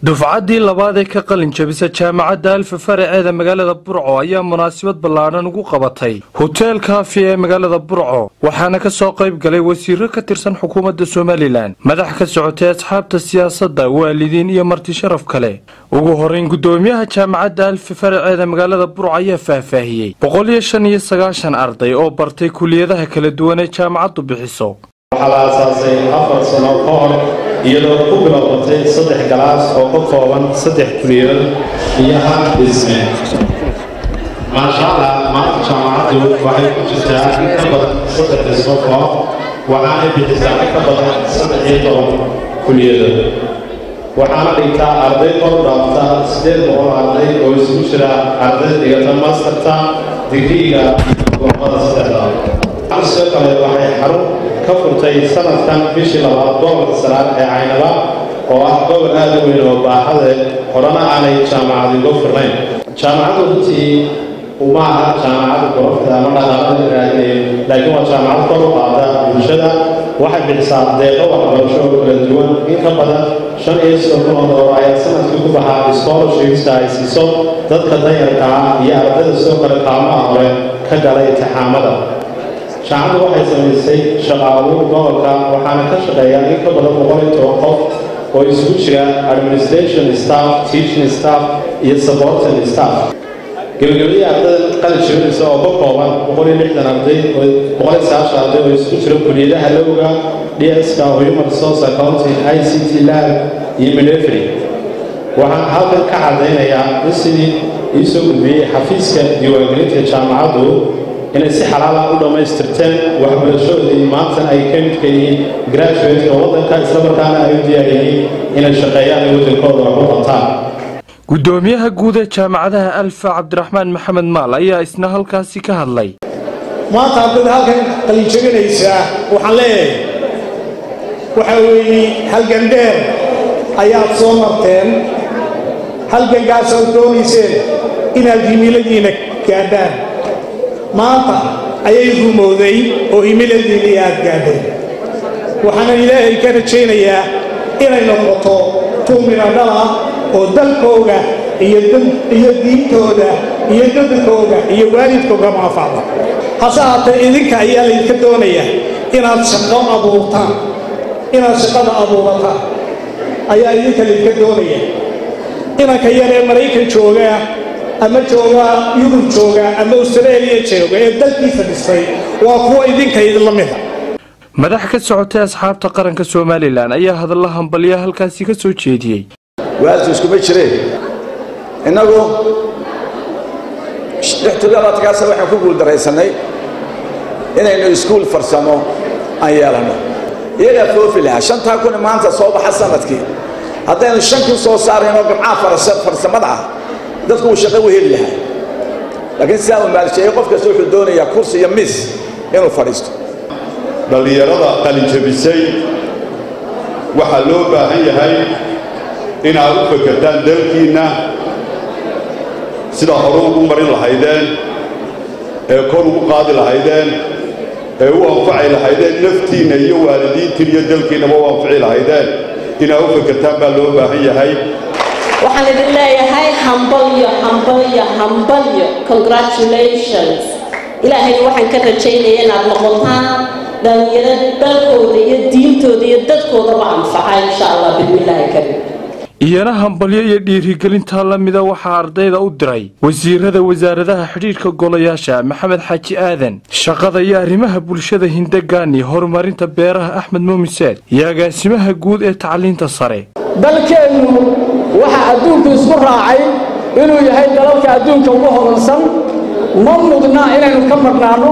dufcaddii labaad ee ka qalin jabisa jaamacadda alfa faraceeda magaalada burco ayaa munaasabad ballaadhan ugu qabatay hoteel kaafi ee magaalada burco waxaana ka soo qayb galay wasiiro ka tirsan xukuumadda somalilan madax ka socotay asxaabta siyaasadda waalidiin iyo marti sharaf kale ugu horrayn guddoomiyaha jaamacadda alfa faraceeda magaalada burco ayaa faahfaahiyey boqol iyo shan iyo sagaashan arday oo bartay kuliyadaha kala duwan ee jaamacaddu bixiso waxaa la aasaasay afar sano ka hor iyadoo ku bilowdatay saddex galaas oo ka kooban saddex kuliyad iyo hal dhisme maashaalla maanta jaamacaddu waxay ku jirtaa in ka badan saddex dhismo koox waxaanay bixisaa in ka badan saddex iyo toban kuliyado waxaana dhigtaa arday kor dhaafta siddeed boqol arday oo isugu jira arday dhigata masterta digriiga iyo goomada saddexda sidoo kale waxay xarun ka furtay sanadkan bishii labaad gobolka saraar ee caynaba oo ah gobol aad u weyn oo baaxade horena aanay jaamacadigo furnayn jaamacaddu runtii uma aha jaamacadda gorofta ama dhaqaaqada raadinayo laakiin waa jaamacad kor u qaada bulshada waxay bixisaa deeqo waxbarasho oo kala duwan in ka badan shan iyo soddon kun oo doolar ayaa sanadkii ku baxaa scholarshipska ay siiso dadka danyarka ah iyo ardayda sidoo kale kaalmaha hore ka galay intixaamada jaamacaddu waxay samaysay shaqaabuur gobolka waxaana ka shaqeeya in ka badan boqol iyo toban qof oo isugu jira administration staff teaching staff iyo supporting staff gebagabadii ardayda qalin jibinaysa oo ka kooban boqol iyo lixdan arday boqol iyo sagaashan arday oo isugu jira kuliyadaha lowga dska human resource accounting i c t lab iyo midefry waxaan halkan ka cadaynayaa in sidii iisoo gudbiyey xafiiska diiwaangelinta jaamacaddu inay si xalaala u dhammaystirteen waxbarashadoodii maantana ay ka midka yihiin graduateska waddanka islamarkaana ay u diyaar yihiin inay shaqeeyaan ay waddankooda wax u qabtaan guddoomiyaha guud ee jaamacadaha alfa cabdiraxmaan maxamed maal ayaa isna halkaasi ka hadlay maanta ardayda halkan qalinjabinaysaa waxaan leeyahay waxaa weeye halgan dheer ayaad soo marteen halgangaasaad doonayseen inaad himiladiina gaadhaan maanta ayay rumowday oo himiladiinii aad gaadhay waxaana ilaahay ka rajaynayaa inay noqoto tuumina dhala oo dalkooga iyo diintooda iyo dadkooga iyo waalidkooga maafacda hase haatee idinka ayaa laydinka doonayaa inaad shaqo abuurtaan inaad shaqada abuurataan ayaa idinka laydinka doonaya inanka yar ee maraykan joogaa ama jooga yurub jooga ama austraeliya jooga ee dalkiisa dhistay waa kuwa idinka idinla mida madax ka socotay asxaabta qaranka somalilan ayaa hadalla hambalya halkaasi ka soo jeediyey waasu iskuma jireen innagu lixtodobadkaasa waxaan ku guuldarraysannay inaynu iskuul farsamo aan yeelanno iyagaa foofi lahaa shantaa kun maanta soo baxa sanadkii haddaynu shan kun soo saaraynoo gamcaha farsamada ah dadku uu shaqo u heli lahaa laakiin sidaa uu maalsheeyey qof kasta wuxuu doonayaa kursi iyo miis inuu fadhiisto dhallinyarada qalinjabisay waxaa loo baahan yahay inaad u fakertaan dalkiinna sida hore ugu marin lahaydeen ee kor ugu qaadi lahaydeen ee u anfaci lahaydeen naftiinna iyo waalidiintiin iyo dalkiinnaba u anfaci lahaydeen inaad u fakertaan baa loo baahan yahay waxaan idin leeyahay hambalyo hambalyo hambalyo congratulations ilaahayna waxaan ka rajaynaya inaad noqotaan dhalinyaro dalkooda iyo diintooda iyo dadkoodaba anfaca insha allah bismillaahi kariim iyana hambalyo iyo dhiirigelintaa la mida waxaa ardayda u diray wasiirada wasaaradaha xidhiidhka golayaasha maxamed xaaji aadan shaqada iyo arrimaha bulshada hindagaani horumarinta beeraha axmed muumiseed iyo agaasimaha guud ee tacliinta sare dalkeennu waxaa adduunku isku raacay inuu yahay dalalka adduunka ugu hodansan ma mudna inaynu ka marnaanno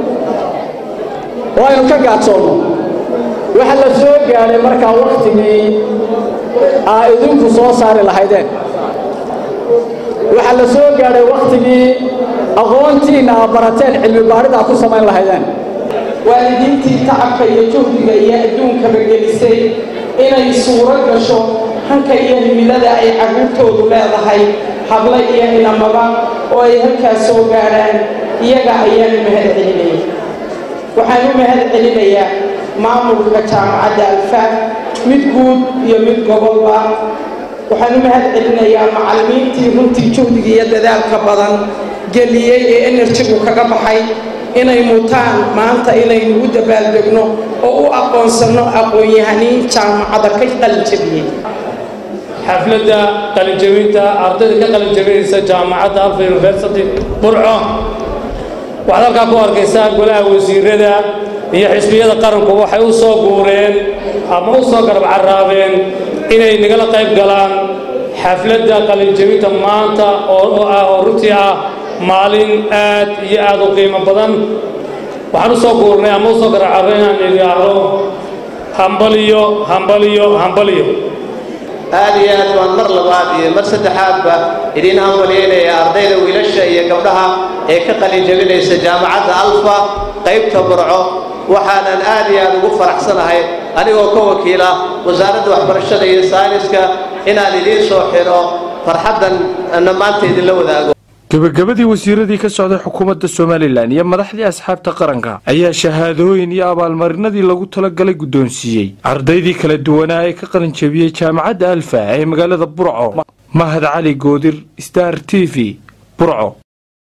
oo aynu ka gaadsoonno waxaa la soo gaadhay markaa wakhtigii aa idinku soo saari lahaydeen waxaa la soo gaadhay wakhtigii aqoontiinna aa barateen cilmi baadhidaa ku samayn lahaydeen waalidiintii tacabka iyo juhdiga iyo adduunkaba gelisay inay suuro gasho hanka iyo himilada ay carruurtoodu leedahay hablo iyo inamaba oo ay halkaas soo gaadhaan iyaga ayaan u mahad celinaya waxaan u mahad celinayaa maamulka jaamacadda alfaaf mid guud iyo mid gobolba waxaan u mahad celinayaa macallimiintii runtii juhdiga iyo dadaalka badan geliyey ee enerjigu kaga baxay inay mutaan maanta inaynu u dabaaldegno oo u aqoonsanno aqoon-yahaniin jaamacada ka qalinjabiyey xafladda qalinjabinta ardayda ka qalinjabinaysa jaamacadda alfa university burco waxaad halkaa ku arkaysaa golaha wasiirada iyo xisbiyada qaranku waxay u soo guureen ama u soo garab caraabeen inay nagala qayb galaan xafladda qalinjabinta maanta oo ah oo runtii ah maalin aad iyo aad u qiimo badan waxaan u soo guurnay ama u soo garab carray inaan idhaahdo hambaliyo hambaliyo hambaliyo aad iyo aad baan mar labaad iyo mar saddexaadba idiin hambalyaynaya ardayda wiilasha iyo gabdhaha ee ka qalin jabinaysa jaamacadda alfa qaybta burco waxaanan aad iyo aad ugu faraxsanahay anigoo ka wakiila wasaaradda waxbarashada iyo sayniska inaan idiin soo xidho farxaddan na maanta idinla wadaago gebagabadii wasiiradii ka socday xukuumadda somalilan iyo madaxdii asxaabta qaranka ayaa shahaadooyin iyo abaalmarinadii lagu talagalay guddoonsiiyey ardaydii kala duwanaa ee ka qalinjabiyey jaamacadda alfa ee magaalada burco mahad cali goodir star t v burco